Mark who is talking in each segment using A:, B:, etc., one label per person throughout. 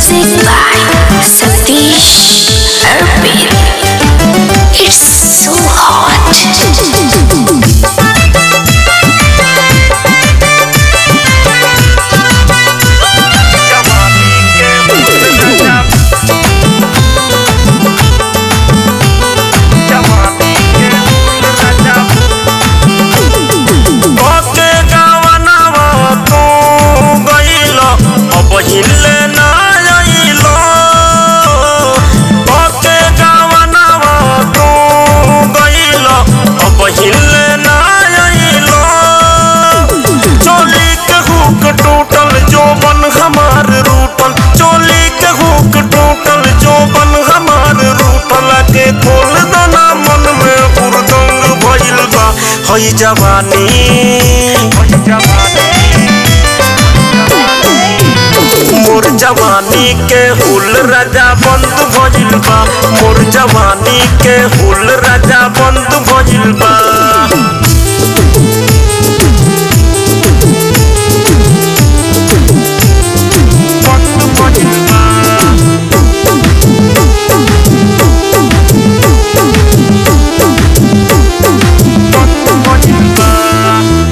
A: Music by Satish Arpit. It's so hot.
B: ओके गावनावा तू गइल अब हिले ना आइल ओके गावनावा तू गइल अब हिले ना आइल चोली के हुक टूटल जोबन हमार रूटल चोली के हुक टूटल जोबन हमार रूटल के खोल दना मन में हुरदंग भइल बा हई जवानी मोर जवानी के हुल राजा बंद भइल बा मोर जवानी के हुल राजा बंद भइल बा बंद भइल बा बंद भइल बा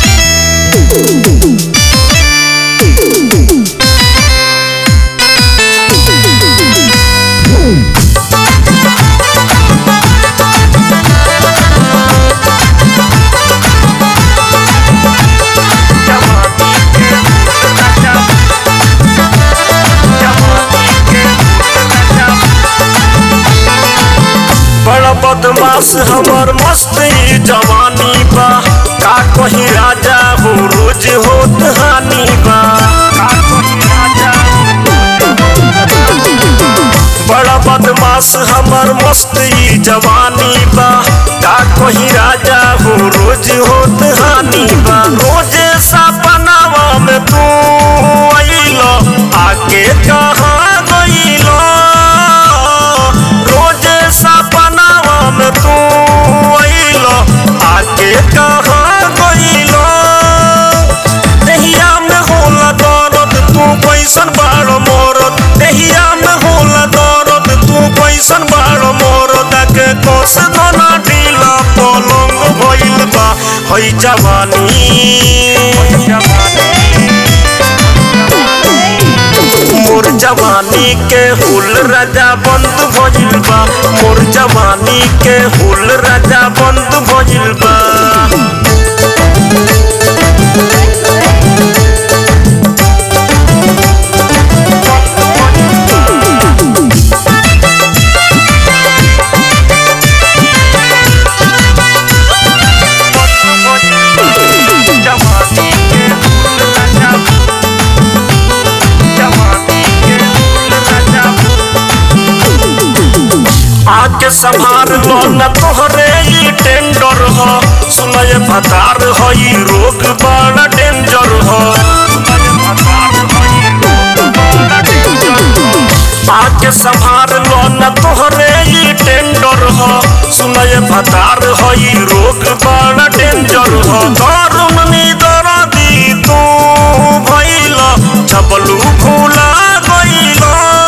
B: बड़ा बदमाश हमर मस्ती जवानी बा का कही राजा हो रोज होत हानि बा का कही राजा बड़ा बदमाश हमर मस्ती जवानी बा का कही राजा हो रोज होत हानि बा रोज सपनावा में तू अइल आके कहाँ गइल रोज सपनावा में तू अइल आके कहाँ गइल देहिया में होला दर्द तू कैसन बाड़ मोरत देहिया में होला दर्द तू कैसन बाड़ मोरत के कोस दोना ढीला पलंग भइल बा हई जवानी मोर जवानी के हुल राजा बंद भइल बा मोर जवानी के हुल राजा बंद भइल बा आके संभार लो न तोहरे ई टेंडर हो सुनय भतार हो ई रोग बड़ा डेंजर हो आके संभार लो न तोहरे ई टेंडर हो सुनय भतार हो ई रोग बड़ा डेंजर हो दारुण नीदर दी तू भइल छबलू फूला गइल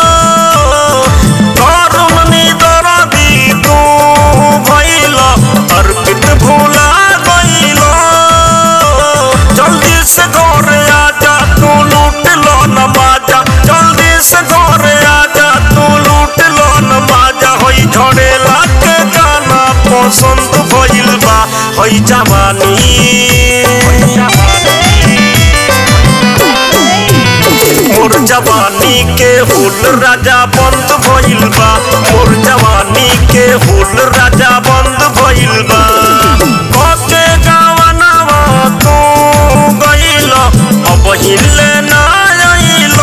B: दारुण नीदर दी तू भइल अर्पित भूला गइल जल्दी से घर आजा तू लूट लो न माजा जल्दी से घर आजा तू लूट लो न माजा होई झड़ेला के गाना पसंद भइल बा होई जवानी मोर जवानी के हुल राजा बंद भइल बा मोर जवानी के हुल राजा बंद भइल बा कके गावनावा तू गइल अब हिले ना आइल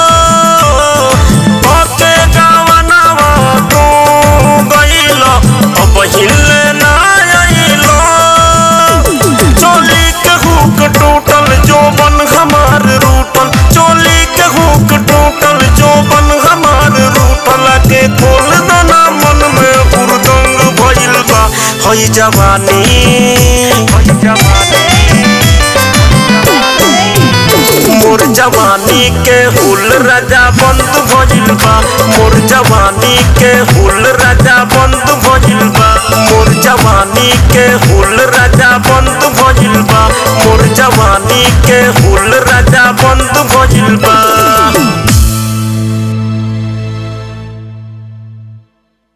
B: कके गावनावा तू गइल अब हिले ना आइल चोली के हुक टूटल जोबन हमार रूटल चोली के हुक टूटल जोबन हमार रूटल के खोल दना मन में हुरदंग भइल बा हई जवानी जवानी के हुल राजा बंद भइल बा मोर जवानी के हुल राजा बंद भइल बा मोर जवानी के हुल राजा बंद भइल बा मोर जवानी के हुल राजा बंद भइल बा